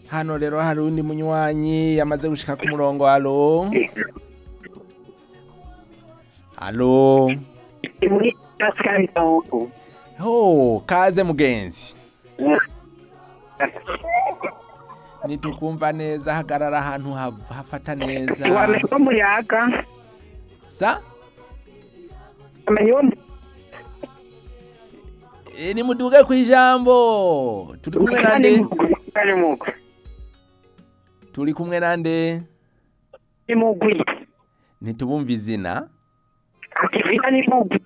hano rero hari undi munywanyi yamaze gushika ku murongo halo halo muri Pascal Tawuku. ho kaze mugenzi nitukumva neza hagarara ahantu ha- hafata neza Wamenye ko muyaga, sa wamenye wo e, nimuduge ku ijambo turi kumwe nande Ari mugwi. turi kumwe nande Ni mugwi. ntitubumva izina Ati via ni mugwi.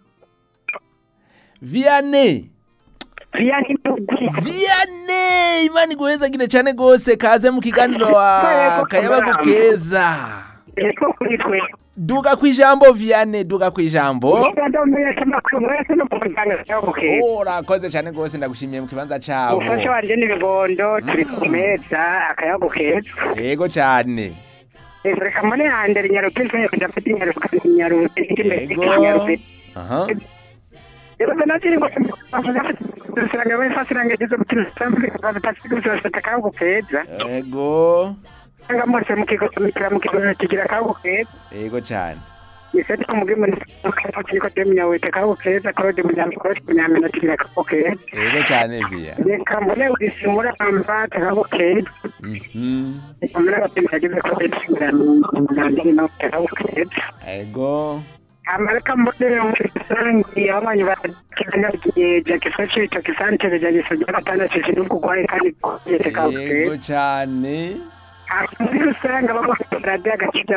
viane Via ni mugwi. viane imana iguhezagire cyane rwose kaze mu kiganiro wa kayabagu keza Eko kuri twe. duga ku ijambo viane duga ku ijambo Uganda umenya amakuru mwese no kumuganga cyabo ke. urakoze cyane rwose ndagushimiye mu kibanza cabo Ufasha wanje n'ibigondo turi ku meza akayago keza. yego cyane Reka mbone hande nyarupese kudafite nyarupese nyarupese yego nyarupese. aha Rero nanjye ngo usanga bafasiranga izo mutima batafite akayago keza. yego Anga mwese mukigomikira mukigomikira kigira akayago keza. yego cyane Niseti kumuge muri kiriko demya wete akayago keza Claude Munyamikoti Munyamina kigira akayago keza. yego cyane via Reka mbone ugisimura amba akayago keza. Mhm. Reka mbone abatima yagize ko bishimira mu no akayago keza. yego amareka mbone umusangi abanye bakanya jakifashe ico kisantere jagisoja gatandatu kinukugwaye kandi kuyete yego kabuke cyane muri rusange abafite radiyo agakiza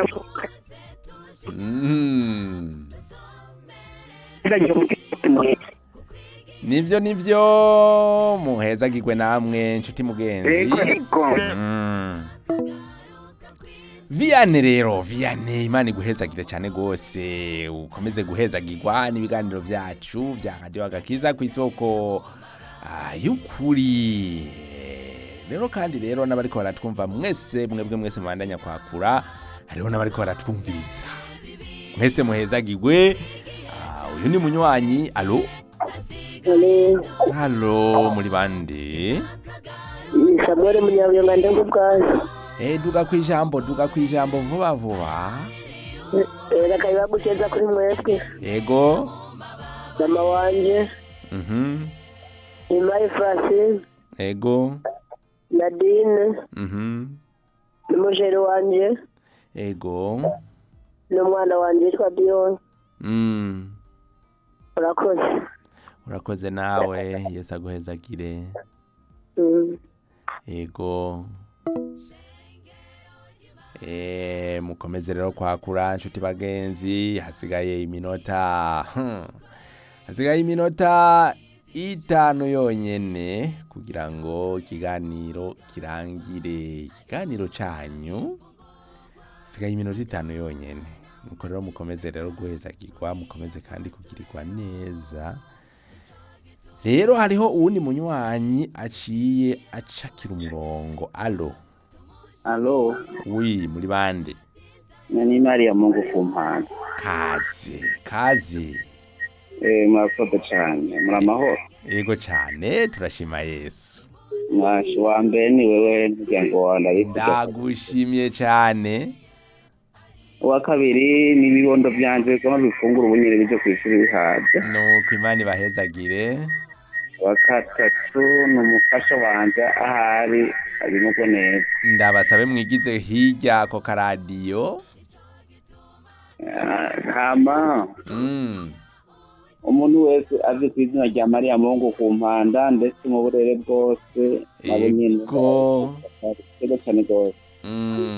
Mhm. ndagira umutima nivyo nivyo muhezagirwe namwe nshuti mugenzi yego yego Mm. Viane rero Viane imana iguhezagire cyane gose ukomeze guhezagirwa n'ibiganiro byacu vya radio agakiza ku isoko ah, y'ukuri rero kandi rero n'abariko baratwumva mwese mwebwe mwese mubandanya kwakura hariho n'abariko baratwumviriza mwese muhezagirwe Ah, uyu ni munywanyi alo halo muri bande samuel munyabuyonga ndengo bwazo Eh, duga ku ijambo duga ku ijambo vuba vuba reka ibagukeza kuri mwebwe yego mama wanje mhm imayi francine yego nadine mhm n'umujeri wanje yego n'umwana wanje yitwa dion mm. urakoze urakoze nawe yesu aguhezagire Mm. yego Eh, mukomeze rero kwakura nshuti bagenzi hasigaye iminota hmm. hasigaye iminota itanu yonyene kugira ngo ikiganiro kirangire ikiganiro canyu hasigaye iminota itanu yonyene nuko rero mukomeze rero guhezagirwa mukomeze kandi kugirirwa neza rero hariho uwundi munywanyi aciye acakira umurongo alo Alo, wi muri bande ni Maria Mungu kumpanda. kaze kaze Eh, murakoze cyane. Muri amahoro. yego cyane turashima yesu Mwashi wa mbere ni wewe muryango wawe ndabivuga. ndagushimiye cyane Uwa kabiri ni ibibondo byanje kama bifungura ubunyere bije ku ishuri bihaje. nuko imana ibahezagire Uwa gatatu ni umufasha wanje ahari abimugwe neza. ndabasabe mwigize hirya ako karadiyo Ah, Hama mm. umuntu wese azi ku izina rya Maria Mungu kumpanda ndetse mu burere bwose nabo nyine. Ego. Ego cyane rwose. Mm.